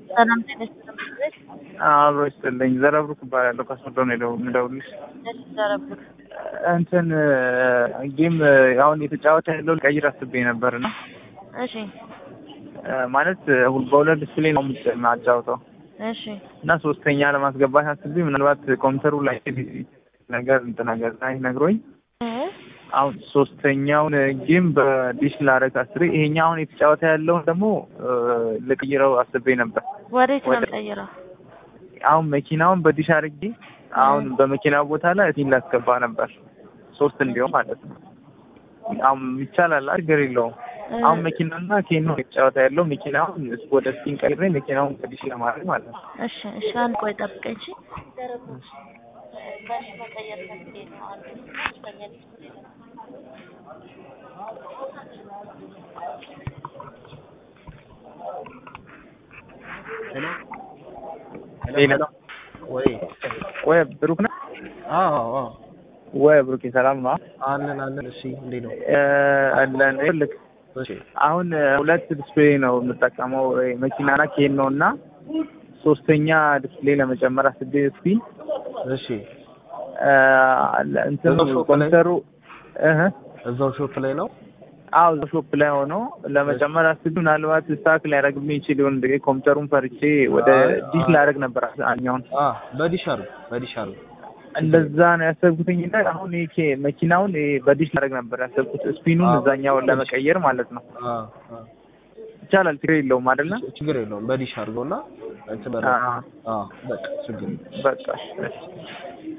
ሰላም ጤና ይስጥልኝ። አብሮ ይስጥልኝ። ዘረብሩክ እባላለሁ ከሶዶ ነው የደው- የምደውልልሽ። እሺ ዘረብሩክ እንትን ጌም አሁን የተጫወተ ያለው ቀይር አስቤ ነበር እና እሺ ማለት በሁለት ዲስፕሌይ ነው የማጫወተው እሺ እና ሶስተኛ ለማስገባት አስቤ ምናልባት ኮምፒውተሩ ላይ ነገር እንትን ነገር ላይ ነግሮኝ እ አሁን ሶስተኛውን ጌም በዲሽ ላረግ አስሬ ይሄኛው አሁን የተጫወተ ያለውን ደግሞ ልቀይረው አስቤ ነበር። ወዴት ነው ወደ- የምቀይረው? አሁን መኪናውን በዲሽ አድርጌ አሁን በመኪናው ቦታ ላይ እቲን ላስገባ ነበር ሶስት እንዲሁም ማለት ነው። አሁን ይቻላል፣ ችግር የለውም። እ አሁን መኪናና ኬኖ የተጫወተ ያለው መኪናውን ወደ ስቲን ቀይሬ መኪናውን በዲሽ ለማድረግ ማለት ነው። እሺ እሺ አንድ ቆይ ጠብቀኝ። እሺ በዲሽ መቀየር ፈልጌ ነው። አንድ ሶስተኛ ዲስፕሌይ ነው። ሌላ ወይ ወይ ብሩክ ነህ አዎ አዎ ወይ ብሩክ ሰላም ነው አለን አለን። እሺ እንዴት ነው? እ አለን ይልክ እሺ አሁን ሁለት ዲስፕሌይ ነው የምጠቀመው መኪናና ኬን ነው እና ሶስተኛ ዲስፕሌይ ለመጨመር አስቤ ስፒን እሺ እንትኑ እዛው ሾፕ ላይ? ኮምፒውተሩ እህ እዛው ሾፕ ላይ ነው። አዎ እዛ ሾፕ ላይ ሆኖ ለመጨመር አስቤ ምናልባት ስታክ ሊያደርግብኝ ይችል ይሆን እንደ ኮምፒውተሩን ፈርቼ ወደ አይ፣ ዲሽ አይ። ላደርግ ነበር አኛውን አ በዲሽ አሩ በዲሽ አሩ እንደዛ ነው ያሰብኩትኝ እና አሁን ይሄ መኪናውን ይሄ በዲሽ ላደርግ ነበር ያሰብኩት ስፒኑን አዎ። እዛኛውን ለመቀየር ማለት ነው አ አ ይቻላል ችግር የለውም አይደለ ችግር የለውም። በዲሽ አድርገውና እንትን በለው። አ አ በቃ ችግር የለውም። በቃ እሺ፣ እሺ